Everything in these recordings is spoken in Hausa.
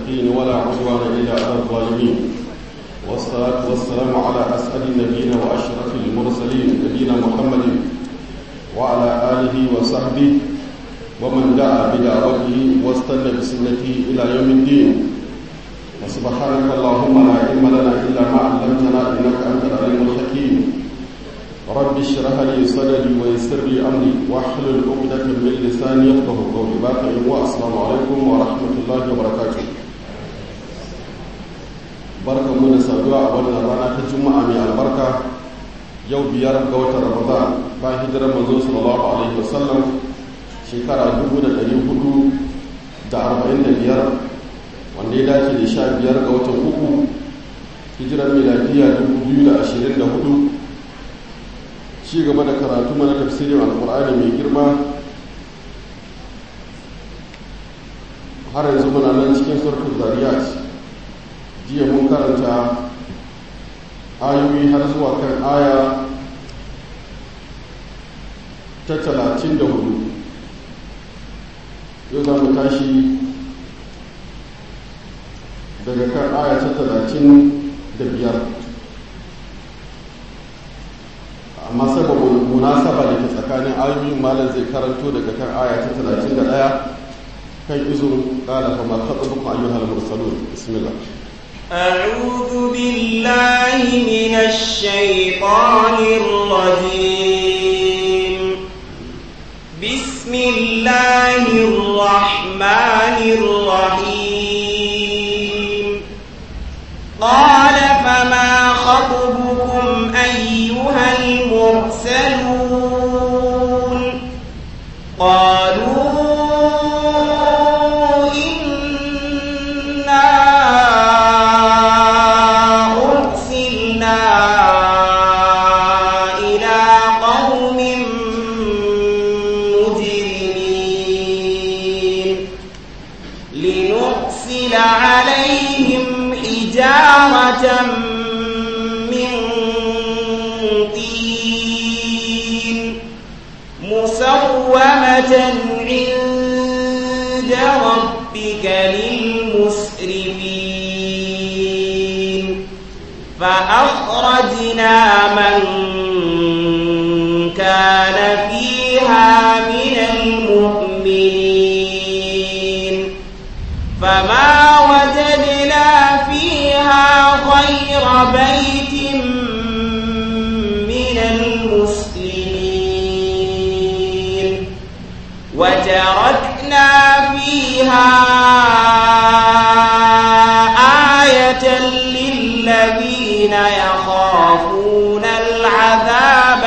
المتقين ولا عدوان إلا على الظالمين والصلاة والسلام على أسعد النبيين وأشرف المرسلين نبينا محمد وعلى آله وصحبه ومن دعا بدعوته واستنى بسنته إلى يوم الدين وسبحانك اللهم لا علم لنا إلا ما علمتنا إنك أنت العليم الحكيم رب اشرح لي صدري ويسر لي أمري واحلل عقدة من لساني يفقه قولي باقي والسلام عليكم ورحمة الله وبركاته barkan mu da saduwa a wannan rana ta juma'a mai albarka yau biyar ga watan ramadan bayan hijirar manzo sallallahu alaihi wasallam shekara 1445 wanda ya dace da sha biyar ga watan uku hijirar miladiya 2024 ci gaba da karatu mana tafsirin alkur'ani mai girma har yanzu muna nan cikin surkul zariyat jiya mun karanta ayoyi har zuwa kan aya ta talatin da hudu yau za mu tashi daga kan aya ta talatin da biyar amma saboda munasaba da ke tsakanin ayoyin malam zai karanto daga kan aya ta talatin da ɗaya kan izin ƙala kamar haɗa ayyuhal mursalun bismillah أعوذ بالله من الشيطان الرجيم بسم الله الرحمن الرحيم قال فما خطبكم أيها المرسلون قالوا من طين مسومة عند ربك للمسرفين فأخرجنا من كان فيها من المؤمنين فما وجدنا فيها غير بيت من المسلمين وتركنا فيها آية للذين يخافون العذاب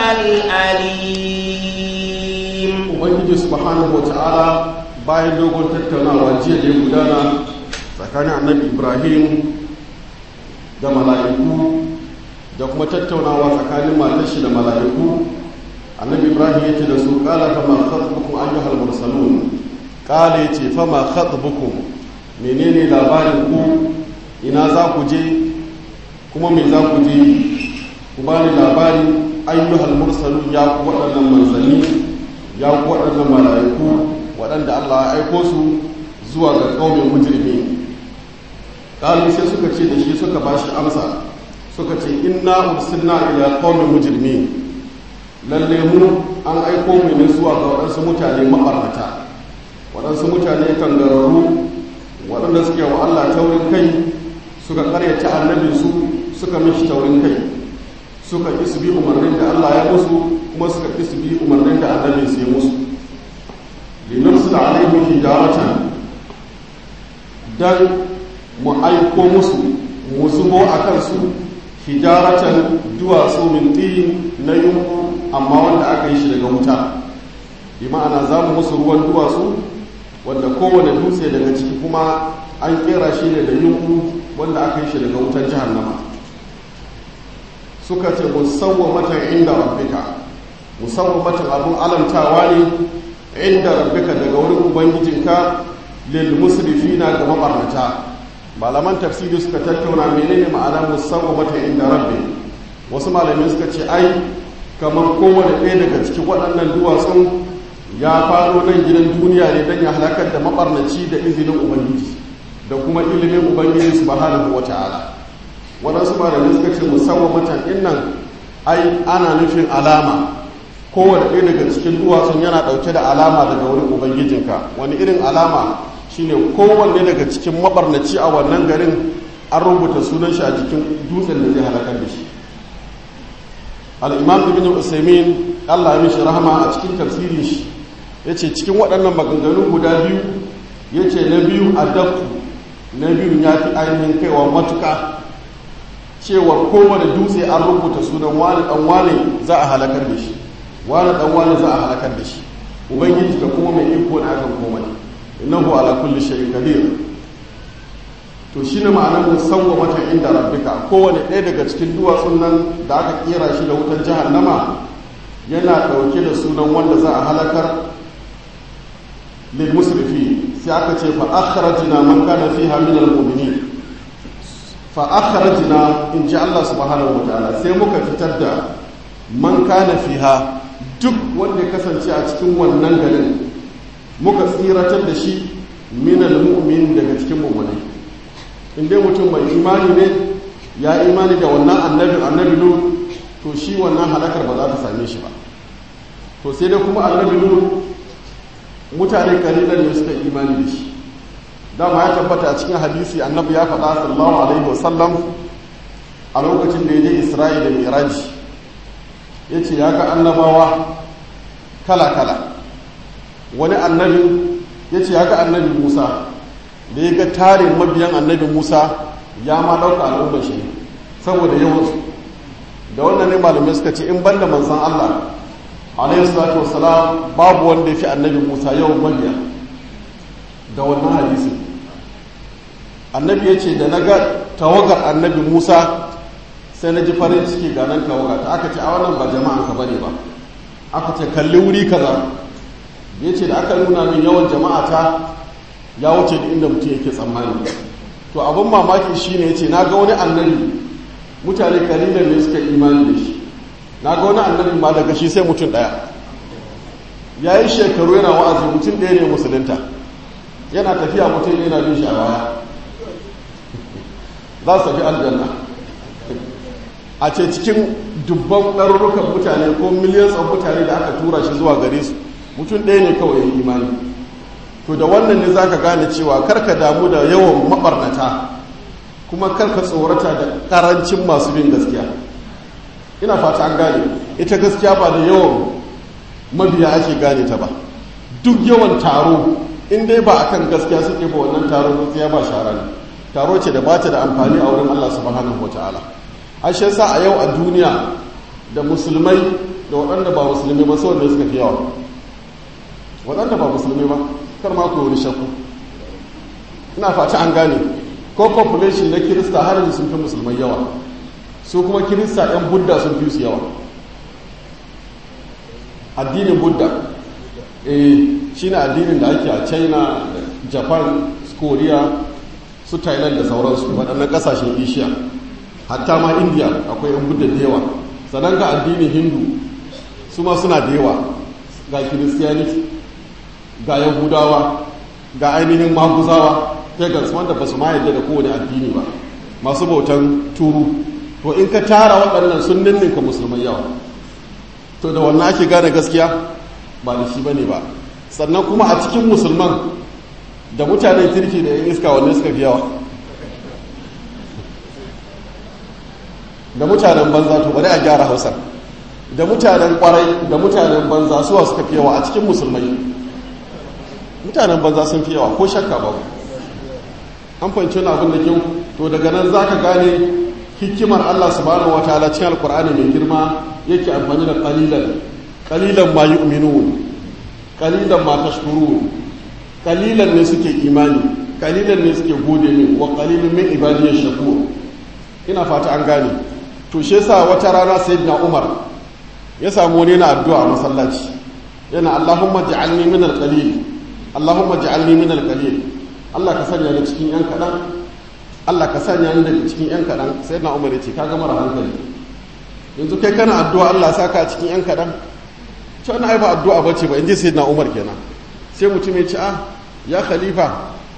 الأليم ubangiji subhanahu wata'ala bayan dogon tattaunawa jiya da ya gudana tsakanin annabi ibrahim da mala'iku da kuma tattaunawa tsakanin matar shi da mala'iku annabi ibrahim yake da su kala fama khatbukum ayyuhal mursalun kala yace fama khatbukum menene labarin ku ina za ku je kuma me za ku je ku bani labari ayyuhal mursalun ya ku waɗannan manzanni ya ku waɗannan mala'iku waɗanda Allah ya aiko su zuwa ga ƙaumin mujrimi ƙalu sai suka ce da shi suka ba shi amsa suka ce inna ursilna ila qaumin mujrimi lalle mu an aiko mu ne zuwa ga waɗansu mutane mabarnata waɗansu mutane kangararru waɗanda suke wa Allah taurin kai suka karyata annabin su suka mishi taurin kai suka ƙi su bi umarnin da Allah ya musu kuma suka ƙi su bi umarnin da annabin su ya musu linursila alaihim hijaratan dan mu aiko musu mu zubo a kansu hijaratan duwatsu min tin na yunku amma wanda aka yi shi daga wuta bi ma'ana za mu musu ruwan duwatsu wanda kowane dutse daga ciki kuma an kera shi ne da yunku wanda aka yi shi daga wutar jahannama suka ce musawwamatan inda rabbika musawwamatan abun alamtawa ne inda rabbika daga wurin ubangijinka lil musrifina ga mabarnata malaman tafsiri suka tattauna menene ma'ana musawwamatan inda rabbi wasu malamai suka ce ai kamar kowane ɗaya daga cikin waɗannan duwatsun ya faro nan gidan duniya ne don ya halakar da mabarnaci da izinin ubangiji da kuma ilimin ubangiji subhanahu wata'ala waɗansu malamai suka ce musawwamatan innan ai ana nufin alama kowane ɗaya daga cikin duwatsun yana ɗauke da alama daga wurin ubangijinka wani irin alama shine kowanne daga cikin mabarnaci a wannan garin an rubuta sunan shi a jikin dutsen da zai halakar da shi al'imam ibn usaimin allah ya mishi rahama a cikin tafsirin shi ya ce cikin waɗannan maganganu guda biyu ya ce na biyu a dafu na biyu ya fi ainihin kaiwa matuka cewa kowane dutse an rubuta sunan wani ɗan wani za a halakar da shi wani ɗan wani za a halakar da shi ubangiji da kuma mai iko na akan komai innahu ala kulli shay'in qadir to shine ma'anar musawwa mata inda rabbika kowane ɗaya daga cikin duwatsun nan da aka kera shi da wutar jahannama yana ɗauke da sunan wanda za a halakar lil musrifi sai aka ce fa akhrajna man kana fiha min al mu'minin fa akhrajna in ji Allah subhanahu wa ta'ala sai muka fitar da man kana fiha duk wanda ya kasance a cikin wannan garin muka tsiratar da shi min al mu'min daga cikin mu'minai in dai mutum mai imani ne ya imani da wannan annabin annabi lut to shi wannan halakar ba za ta same shi ba to sai dai kuma annabi lut mutane kalilan ne suka imani da shi dama ya tabbata a cikin hadisi annabi ya faɗa sallallahu alaihi wasallam a lokacin da ya je isra'i da miraji ya ce ya ga annabawa kala-kala wani annabi ya ce ya ga annabi musa da ya ga tarin mabiyan annabi musa ya ma ɗauka al'ummar shi saboda yawansu da wannan ne malamai suka ce in banda manzan allah alaihi salatu wasalam babu wanda ya fi annabi musa yawan mabiya da wannan hadisi annabi ya ce da na ga tawagar annabi musa sai na ji farin ciki ga nan tawaga ta aka ce a wannan ba jama'an ka bane ba aka ce kalli wuri kaza ya ce da aka nuna min yawan jama'a ta ya wuce da inda mutum yake tsammani to abin mamaki shine yace na ga wani annabi mutane kalilan ne suka imani da shi na ga wani annabi ma daga shi sai mutum daya ya yi shekaru yana wa'azi mutum ɗaya ne musulunta yana tafiya mutum yana bin shi a baya za su tafi aljanna a ce cikin dubban ɗarurrukan mutane ko miliyan tsan mutane da aka tura shi zuwa gare su mutum ɗaya ne kawai ya yi imani to da wannan ne zaka gane cewa karka damu da yawan mabarnata kuma karka tsorata da karancin masu bin gaskiya ina fata an gane ita gaskiya ba da yawan mabiya ake gane ta ba duk yawan taro in dai ba akan gaskiya suke ba wannan taro gaskiya ba shara ne taro ce da bata da amfani a wurin Allah subhanahu wataala ashe sa a yau a duniya da musulmai da waɗanda ba musulmi ba sau da suka fi yawa waɗanda ba musulmi ba kar ma ku wani shakku ina fata an gane ko population na kirista har yanzu sun fi musulmai yawa su kuma kirista yan budda sun fi su yawa addinin budda eh shine addinin da ake a china japan korea su thailand da sauransu waɗannan ƙasashen asia hatta ma india akwai yan budda da yawa sannan ga addinin hindu su ma suna da yawa ga christianity ga yahudawa ga ainihin maguzawa pagans wanda ba su ma yadda da kowane addini ba masu bautan turu to in ka tara waɗannan sun ninninka musulman yawa to da wannan ake gane gaskiya ba da shi bane ba sannan kuma a cikin musulman da mutanen kirki da yan iska wanne suka fi yawa da mutanen banza to bari a gyara hausa da mutanen kwarai da mutanen banza suwa suka fi yawa a cikin musulmai mutanen banza sun fi yawa ko shakka ba an fahimci wani abin da kyau to daga nan za ka gane hikimar allah subhanahu wa ta'ala cikin alkur'ani mai girma yake amfani da kalilan kalilan ma yu'minun kalilan ma tashkurun kalilan ne suke imani kalilan ne suke gode min wa kalilun min ibadiyash shakur ina fata an gane to shi yasa wata rana sayyidina umar ya samu wani na addu'a a masallaci yana allahumma ja'alni min al-qalil allahumma ja'alni min al-qalil Allah ka sanya ni cikin yan kadan Allah ka sanya ni daga cikin yan kadan sayyidina umar ya ce kaga mara hankali yanzu kai kana addu'a Allah saka cikin yan kadan to ana ai ba addu'a bace ba inji sayyidina umar kenan sai mutum ya ce ah ya khalifa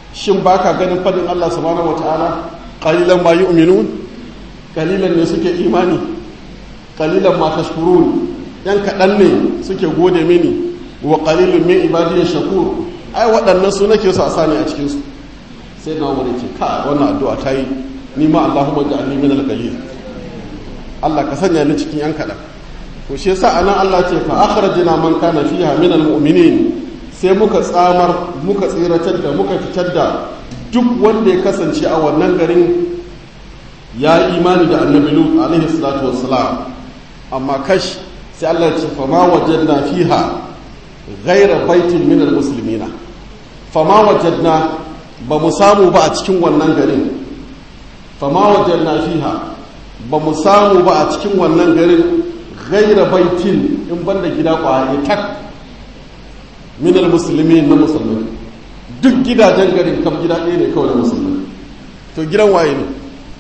shin baka ganin fadin Allah subhanahu wataala qalilan ma yu'minun qalilan ne suke imani qalilan ma tashkurun yan kaɗan ne suke gode mini wa qalilun min ibadiy shakur ai waɗannan su nake so a sani a cikin su sai na wani ce ka wannan addu'a ta yi ni ma Allahumma ja'alni min al-qalil Allah ka sanya ni cikin yan kaɗan to shi yasa anan Allah ce fa akhrajna man kana fiha min al-mu'minin sai muka tsamar muka tsiratar da muka fitar da duk wanda ya kasance a wannan garin ya imani da annabi lut alaihi salatu wassalam amma kash sai Allah ce fa ma wajadna fiha ghayra baitin min almuslimina fa ma wajadna ba mu samu ba a cikin wannan garin fa ma wajadna fiha ba mu samu ba a cikin wannan garin ghayra baitin in banda gida kwaye tak min almuslimin na musulmai duk gidajen garin kam gida ɗaya ne kawai na musulmai to gidan waye ne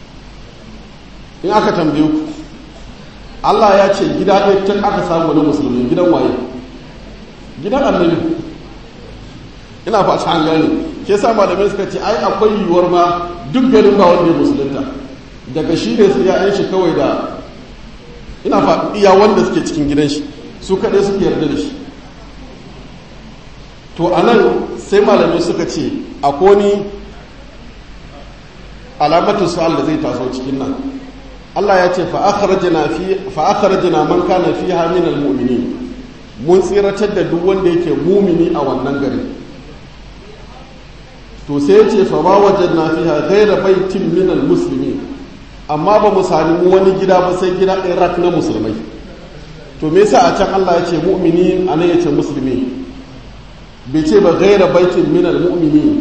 in aka tambaye ku Allah ya ce gida ɗaya tun aka samu na musulmi gidan waye gidan annabi ina fata an gane ke sa malamai suka ce ai akwai yiwuwar ma duk garin ba wanda ya musulunta daga shi ne su ya'yan shi kawai da ina faɗi iya wanda suke cikin gidan shi su kaɗai suke yarda da shi to a nan sai malamai suka ce akwai ni alamatu su'al da zai taso cikin nan Allah ya ce fa'akharajina man kana fiha min almu'minin mun tsiratar da duk wanda yake mumini a wannan gari to sai ya ce fa ma wajadna fiha ghayra baitin min almuslimin amma ba mu sami wani gida ba sai gida Iraq na musulmai to me yasa a can Allah ya ce mu'mini anan ya ce musulmi bai ce ba ghayra baitin min almu'minin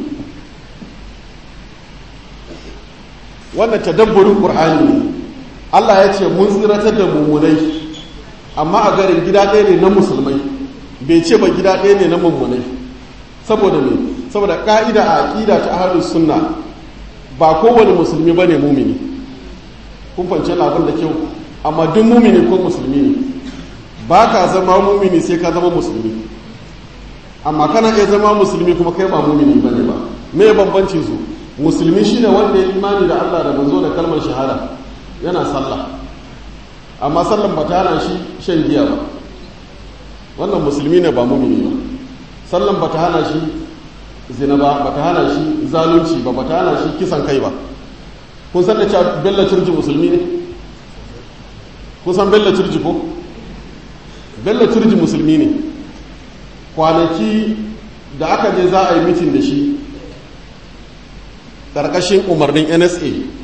wannan tadabburin qur'ani ne Allah ya ce mun tsiratar da mummunai amma a garin gida ɗaya ne na musulmai bai ce ba gida ɗaya ne na mummunai saboda me saboda ƙa'ida a aƙida ta ahlus sunna ba kowane musulmi bane mumini kun fance abin da kyau amma duk mumini ko musulmi ne ba ka zama mumini sai ka zama musulmi amma kana iya zama musulmi kuma kai ba mumini bane ba me bambancin su musulmi shine wanda ya imani da Allah da manzo da kalmar shahada yana sallah amma sallan ba ta hana shi shan giya ba wannan musulmi ne ba mumini ba sallan ba ta hana shi zina ba ba ta hana shi zalunci ba ba ta hana shi kisan kai ba kun san da cewa bello turji musulmi ne kun san bello turji ko bello turji musulmi ne kwanaki da aka je za a yi mitin da shi ƙarƙashin umarnin nsa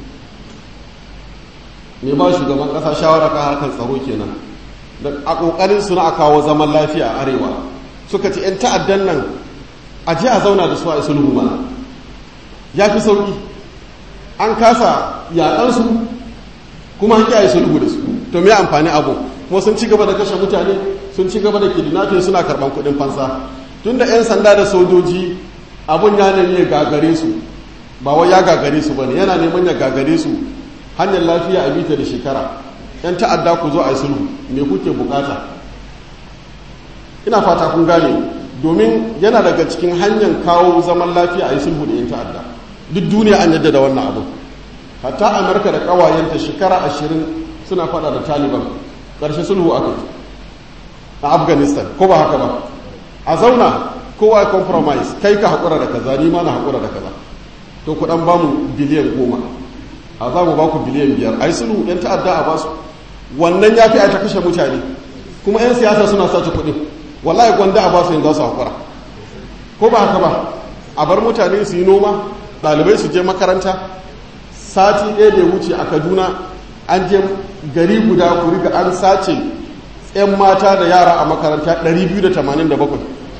ne ba shugaban kasa shawara kan harkar tsaro kenan da a kokarin su na a kawo zaman lafiya a arewa suka ce yan ta'addan nan a je a zauna da su a sulhu mana ya fi sauki an kasa yaƙar su kuma an kiyaye sulhu da su to me amfani abu kuma sun ci gaba da kashe mutane sun ci gaba da kidnapping suna karban kuɗin fansa tunda yan sanda da sojoji abun ya nemi ya gagare su ba wai ya gagare su bane yana neman ya gagare su hanyar lafiya a bita da shekara yan ta'adda ku zo a yi sulhu me kuke bukata ina fata kun gane domin yana daga cikin hanyar kawo zaman lafiya a yi sulhu da yan ta'adda duk duniya an yadda da wannan abu hatta amurka da kawayenta shekara ashirin suna fada da taliban ƙarshe sulhu aka yi a afghanistan ko ba haka ba a zauna kowa ya compromise kai ka haƙura da kaza ni ma na haƙura da kaza to ku ɗan ba mu biliyan goma a za mu ba ku biliyan biyar a yi sulhu yan ta'adda a basu wannan ya fi a ta kashe mutane kuma 'yan siyasa suna sace kuɗin wallahi gwanda a basu yin za su haƙura ko ba haka ba a bar mutane su yi noma ɗalibai su je makaranta sati ɗaya da ya wuce a kaduna an je gari guda ku riga an sace 'yan mata da yara a makaranta 287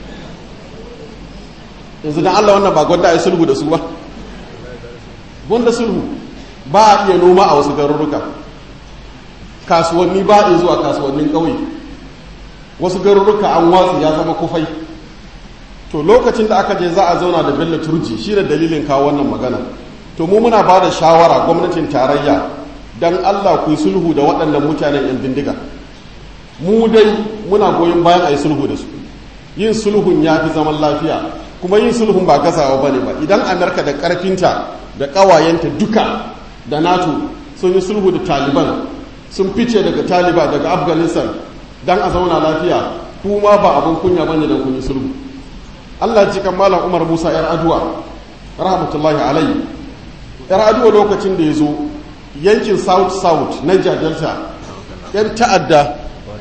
yanzu don allah wannan ba gwanda a yi sulhu da su ba gwanda sulhu ba a iya noma a wasu garuruka kasuwanni ba a zuwa kasuwannin ƙauye wasu garuruka an watsi ya zama kufai to lokacin da aka je za a zauna da bello turji shi da dalilin kawo wannan magana to mu muna ba da shawara gwamnatin tarayya don allah ku yi sulhu da waɗannan mutanen yan bindiga mu dai muna goyon bayan a yi sulhu da su yin sulhun ya fi zaman lafiya kuma yin sulhun ba gazawa bane ba idan amerika da karfinta da kawayenta duka da nato sun yi sulhu da taliban sun fice daga taliban daga afghanistan don a zauna lafiya kuma ba abin kunya bane da kun yi sulhu allah ji kan malam umar musa yar aduwa rahmatullahi alai yar aduwa lokacin da ya zo yankin south south niger delta yan ta'adda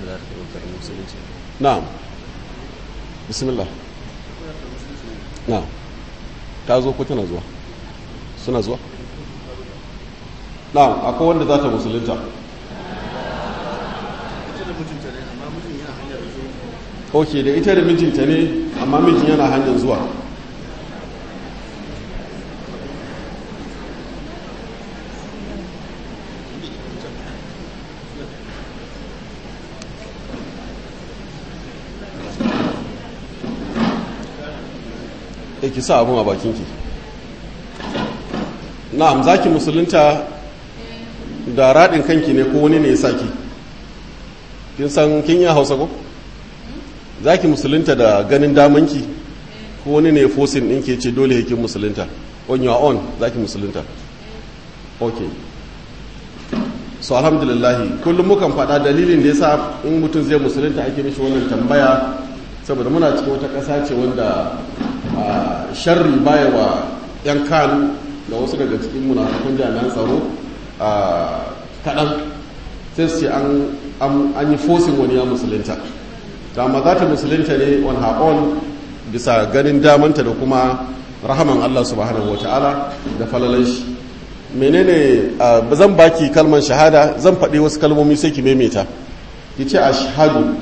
na'am bismillah na'am ta zo ko tana zuwa suna zuwa na'am akwai wanda za ta musulunta ok da ita da mijinta ne amma mijin yana hanyar zuwa e ki sa abun a bakinki na'am zaki musulunta da raɗin kanki ne ko wani ne ya saki kin san kin yi hausa ko zaki musulunta da ganin damanki ko wani ne fosin ɗin ke ce dole yakin musulunta on your own zaki musulunta ok so alhamdulillahi kullum mukan faɗa dalilin da ya sa in mutum zai musulunta ake mishi wannan tambaya saboda muna cikin wata ƙasa ce wanda sharri baya wa 'yan kan da wasu daga cikin munafikun jami'an tsaro kaɗan sai su ce an yi fosin wani ya musulunta da ma za ta musulunta ne on her own bisa ganin damanta da kuma rahaman Allah subhanahu wa ta'ala da falalan shi menene zan baki kalmar shahada zan faɗi wasu kalmomi sai ki maimaita ki ce ashhadu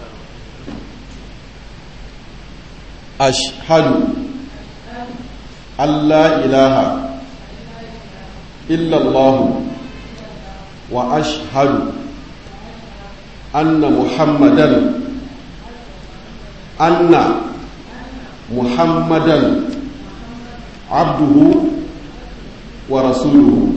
ashhadu Allah ilaha illallahu wa ashhadu anna muhammadan anna muhammadan abduhu wa rasuluhu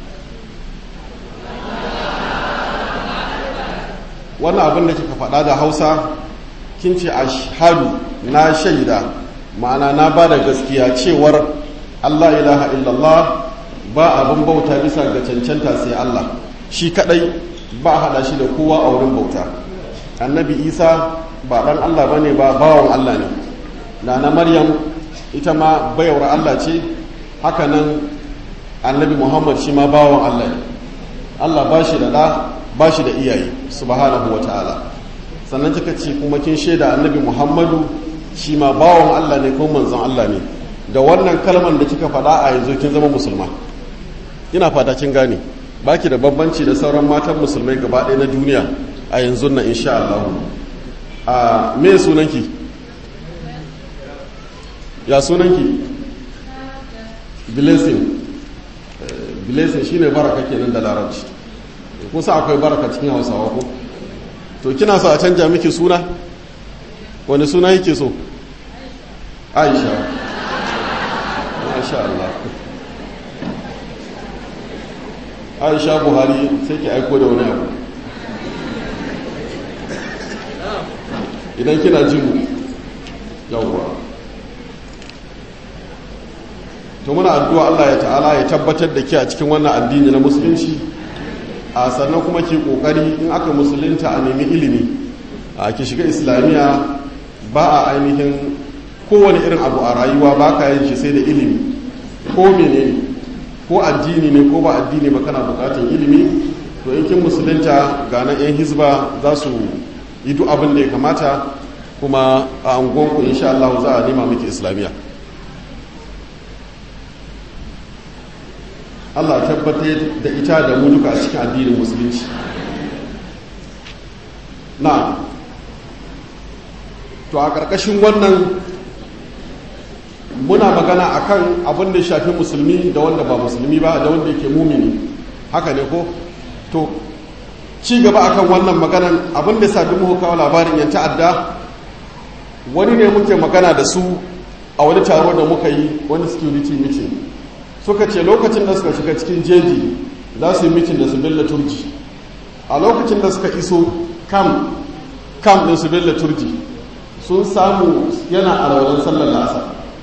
wannan abin da kika faɗa da hausa kin ce ashhadu na shaida ma'ana na ba da gaskiya cewar allah ilaha illallah ba abin bauta bisa ga cancanta sai allah shi kadai ba hada shi da kowa a wurin bauta annabi isa ba dan allah bane ba bawan allah ne na na maryam ita ma bayawar allah ce haka nan annabi muhammad shi ma bawan allah ne allah ba shi da ɗa ba shi da iyaye subhanahu wa ta'ala sannan kika ce kuma kin shaida annabi muhammadu shi ma bawan allah ne ko manzon allah ne da wannan kalman da kika faɗa a yanzu kin zama musulma ina fata kin gane baki da bambanci da sauran matan musulmai gaba ɗaya na duniya a yanzu nan insha Allah a me sunanki ya sunanki blessing blessing shine baraka kenan da larabci kusa akwai baraka cikin hausawa ko to kina so a canja miki suna wani suna yake so aisha masha Allah aisha buhari sai ki aiko da wani abu idan kina jin yawwa to muna addu'a Allah ya ta'ala ya tabbatar da ke a cikin wannan addini na musulunci a sannan kuma ke kokari in aka musulunta a nemi ilimi a ki shiga islamiyya ba a ainihin kowane irin abu a rayuwa ba ka yin shi sai da ilimi ko menene ko addini ne ko ba addini ba kana bukatun ilimi to in kin musulunta ga nan yan hizba za su yi duk abin da ya kamata kuma a angonku insha Allah za a nema miki islamiyya Allah tabbatar da ita da mu duka a cikin addinin musulunci na to a ƙarƙashin wannan muna magana akan abin da shafi musulmi da wanda ba musulmi ba da wanda yake mumini haka ne ko to ci gaba akan wannan maganan abin da sabi muka kawo labarin yan ta'adda wani ne muke magana da su a wani taro da muka yi wani security meeting suka ce lokacin da suka shiga cikin jeji za su yi mitin da su billa turji a lokacin da suka iso kam kam din su billa turji sun samu yana a raunin sallar lasa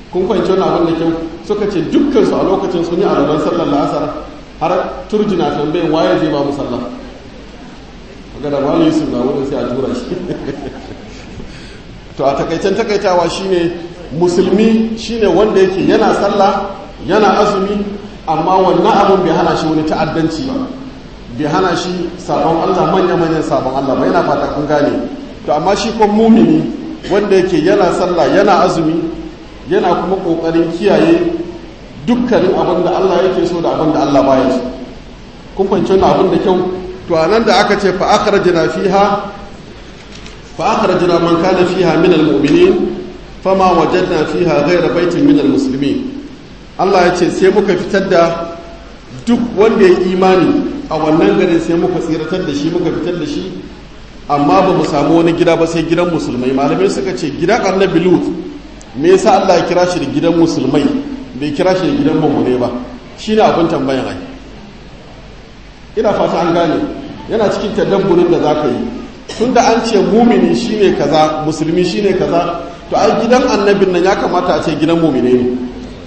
kun fahimci wannan abin da kyau suka ce dukkan su a lokacin sun yi alalan sallar la'asar har turjina tambayin waye zai ba mu sallah ga da wani yusuf na wurin sai a tura shi to a takaicen takaitawa shine musulmi shine wanda yake yana sallah yana azumi amma wannan abun bai hana shi wani ta'addanci ba bai hana shi sabon Allah manya-manyan sabon Allah ba yana fata kun gane to amma shi kon mumini wanda yake yana sallah yana azumi yana kuma kokarin kiyaye dukkanin abin da Allah yake so da abin da Allah baya so kun fahimci wannan abin da kyau to anan da aka ce fa akhrajna fiha fa akhrajna man kana fiha min almu'minin fama wajadna fiha ghayra baitin min almuslimin Allah ya ce sai muka fitar da duk wanda ya imani a wannan garin sai muka tsiratar da shi muka fitar da shi amma ba mu samu wani gida ba sai gidan musulmai malamai suka ce gidan annabi lut me yasa Allah ya kira shi da gidan musulmai bai kira shi da gidan mummune ba shine abin tambayan ai ina fata an gane yana cikin tadabburin da zaka yi tunda an ce mumini shine kaza musulmi shine kaza to ai gidan annabin nan ya kamata a ce gidan mumine ne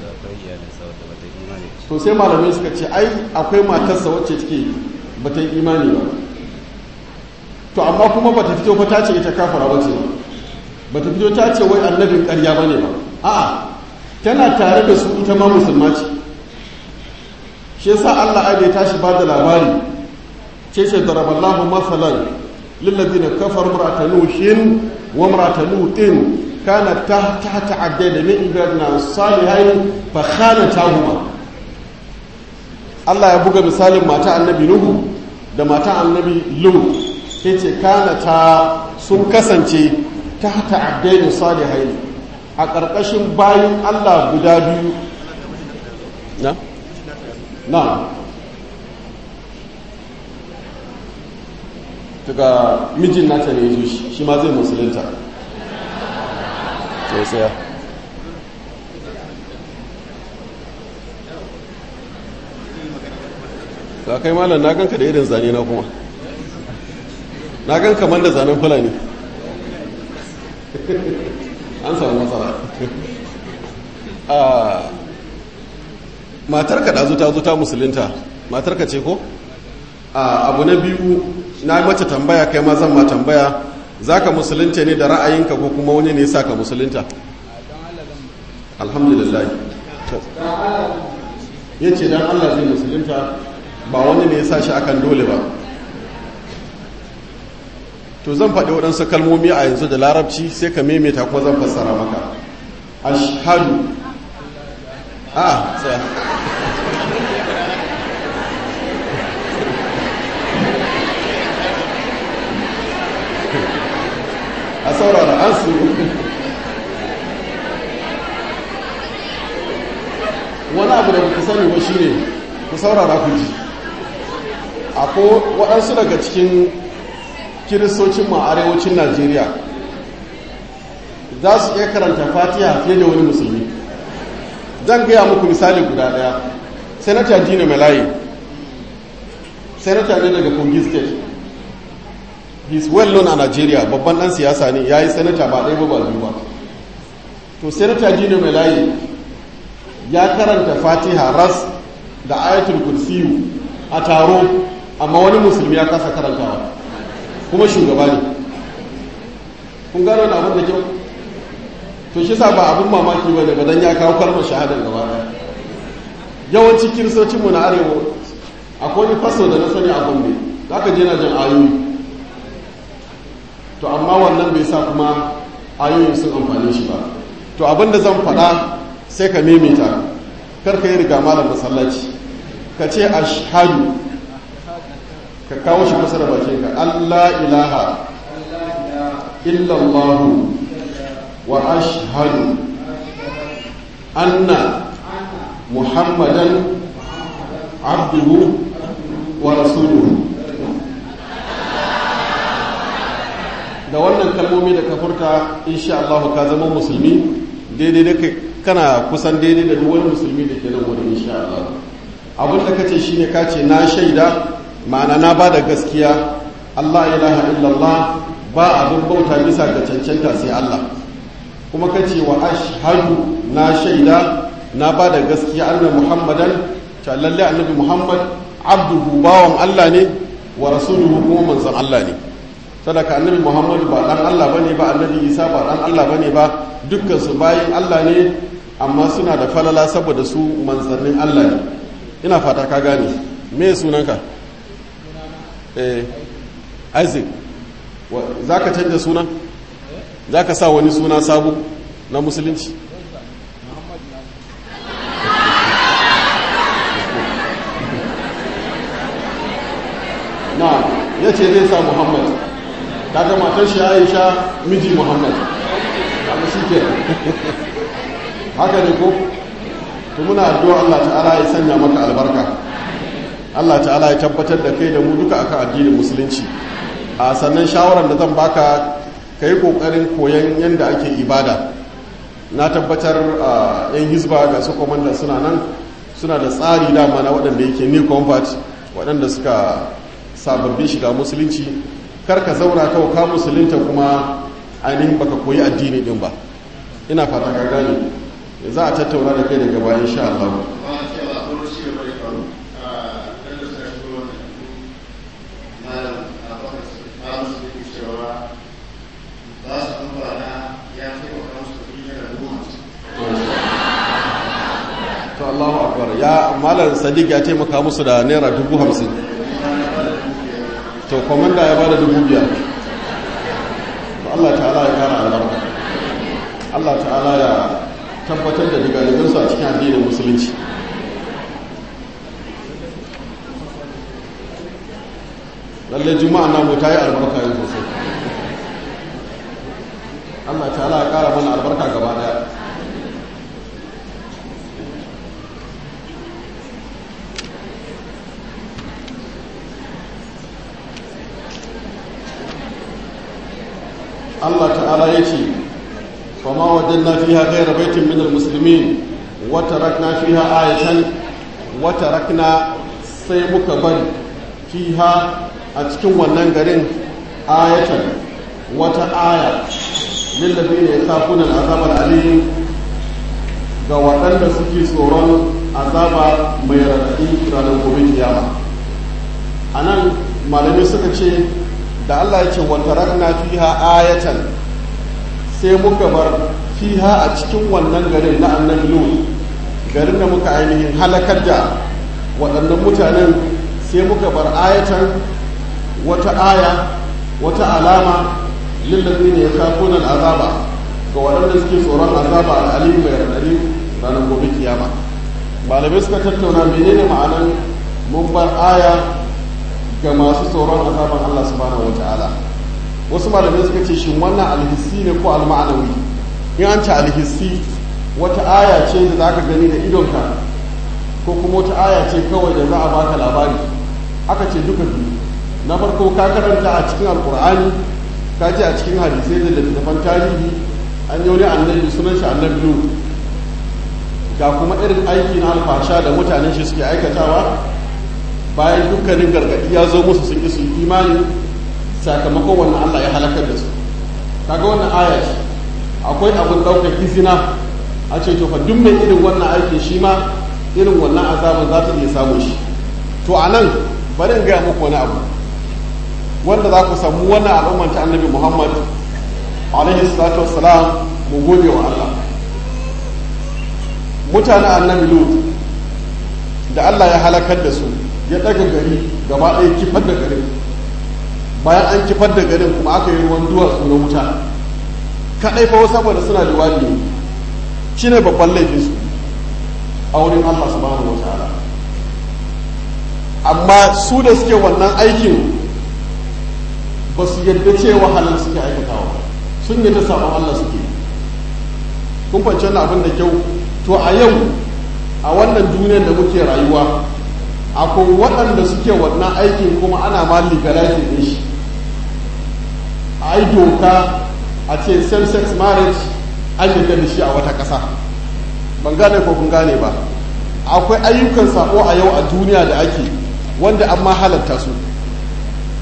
to sai malamai suka ce ai akwai matarsa wacce take bata yi imani ba to amma kuma bata fito fa ta ce ita kafara bace ba bata fito ta ce wai annabin ƙarya bane ba a'a tana tare da su ita ma musulma ce shi yasa Allah ai ya tashi ba da labari ce ce daraballahu masalan lilladheena kafaru imra'ata nuhin wa imra'ata lutin kanat tahta abdayn min ibadina salihain fa khanatahuma Allah ya buga misalin mata annabi Nuhu da mata annabi Lut ya ce kanata sun kasance ta hata abdaini salihai a ƙarƙashin bayan Allah guda biyu na? na daga mijin nata ne zo shi shi ma zai musulunta sai saya ka kai malam na ganka da irin zane na kuma na gan kamar da zanen fulani an samu matsala matarka da ta zo ta musulunta matarka ce ko abu na biyu na mace tambaya kai ma zan ma tambaya za ka musulunta ne da ra'ayinka ko kuma wani ne sa ka musulunta alhamdulillah ya ce don allah zai musulunta ba wani ne ya sa shi akan dole ba to zan faɗi waɗansu kalmomi a yanzu da larabci sai ka maimaita kuma zan fassara maka ashhadu a tsaya a saurara an su wani abu da kuka sani ba shi ne ku saurara ku ji akwai waɗansu daga cikin kiristocin ma arewacin najeriya za su iya karanta fatiha fiye da wani musulmi zan gaya muku misali guda ɗaya senator dina malayi senator ne daga kogi state he is well known a nigeria babban ɗan siyasa ne ya yi senator ba ɗaya ba ba biyu ba to senator dina malayi ya karanta fatiha ras da ayatul kursiyu a taro amma wani musulmi ya kasa karantawa kuma shugaba ne kun gano da abin da kyau to shi sa ba abin mamaki ba ne ba don ya kawo kalmar shahadar gaba daya yawanci kiristocinmu na arewa akwai wani faso da na sani a gombe za ka je na jan ayoyi to amma wannan bai sa kuma ayoyin sun amfani shi ba to abin da zan faɗa sai ka maimaita kar ka yi riga malam masallaci ka ce ashhadu ka kawo shi kusa da bakin ka Allah ilaha illallahu wa ashhadu anna muhammadan abduhu wa rasuluhu da wannan kalmomi da ka furta insha Allah ka zama musulmi daidai da kana kusan daidai da duk wani musulmi da ke nan wurin insha Allah abin da kace shine kace na shaida ma'ana na ba da gaskiya Allah ilaha illallah ba abin bauta bisa ga cancanta sai Allah kuma ka ce wa ashhadu na shaida na ba da gaskiya annabi muhammadan ta lalle annabi muhammad abduhu bawan allah ne wa rasuluhu kuma manzon allah ne sadaka annabi muhammadu ba dan allah bane ba annabi isa ba dan allah bane ba dukkan su bayin allah ne amma suna da falala saboda su manzannin allah ne ina fata ka gane me sunanka eh isaac za ka canza sunan za ka sa wani suna sabu na musulunci na ya ce zai sa muhammad kaga matar shi aisha miji muhammad abu shi ke haka ne ko to muna addu'a Allah ta'ala ya sanya maka albarka Allah ta'ala ya tabbatar da kai da mu duka akan addinin musulunci a sannan shawarar da zan baka ka yi ƙoƙarin koyon yadda ake ibada na tabbatar a yan hizba ga su kwamandan suna nan suna da tsari dama na waɗanda yake new convert waɗanda suka sababbin shiga musulunci kar ka zauna kawai ka musulunta kuma ainihin baka koyi addini din ba ina fata ka gane za a tattauna da kai daga bayan sha Allah to Allahu akbar ya malam sadiq ya taimaka musu da naira dubu hamsin to komanda ya bada dubu biyar to Allah ta'ala ya kara albarka Allah ta'ala ya tabbatar da digalibansu a cikin addinin musulunci lalle juma'a namu ta yi albarka yin sosai Allah ta'ala ya kara mana albarka gaba daya Allah ta'ala ya ce fama wajen na fiha gaira baitin minar musulmi wata rakna fiha ayatan wata rakna sai muka bari fiha a cikin wannan garin ayatan wata aya lillabi ne kafunan azabar aliyu ga waɗanda suke tsoron azaba mai raɗaɗi ranar gobe kiyama a nan malamai suka ce da Allah ya ce wata ragna fiha ayatan sai muka bar fiha a cikin wannan garin na annabi lut garin da muka ainihin halakar da waɗannan mutanen sai muka bar ayatan wata aya wata alama lillazi ne ya kafuna azaba ga waɗanda suke tsoron azaba al'alim mai raɗaɗi ranar gobe kiyama malamai suka tattauna menene ma'anan mun bar aya ga masu tsoron azaban Allah subhanahu wa ta'ala wasu malamai suka ce shin wannan alhissi ne ko alma'anawi in an ce alhissi wata aya ce da za ka gani da idonka ko kuma wata aya ce kawai da za a baka labari aka ce duka biyu na farko ka karanta a cikin alkur'ani ka ce a cikin hadisai da littattafan tarihi an yi wani annabi sunan shi annabi lut ga kuma irin aiki na alfasha da mutanen shi suke aikatawa bayan dukkanin gargaɗi ya zo musu sun su imani sakamakon wannan Allah ya halakar da su kaga wannan aya ce akwai abin ɗaukar izina a ce to fa duk mai irin wannan aikin shi ma irin wannan azabin za ta iya samun shi to a nan bari in gaya muku wani abu wanda za ku samu wannan al'ummar ta annabi muhammad alaihi salatu wassalam mu gode wa Allah mutanen annabi lut da Allah ya halakar da su ya daga gari gaba ɗaya kifar da garin bayan an kifar da garin kuma aka yi ruwan duwatsu na wuta kaɗai fa saboda suna da wani shi ne babban laifinsu a wurin Allah subhanahu wa ta'ala amma su da suke wannan aikin ba su yadda cewa halin suke aikatawa sun yi ta sabon Allah suke kun fahimci wannan abin da kyau to a yau a wannan duniyar da muke rayuwa akwai waɗanda suke wannan aikin kuma ana ma legalizing din shi a yi doka a ce same-sex marriage an yi da shi a wata ƙasa ban gane ko kun gane ba akwai ayyukan sako a yau a duniya da ake wanda an ma halatta su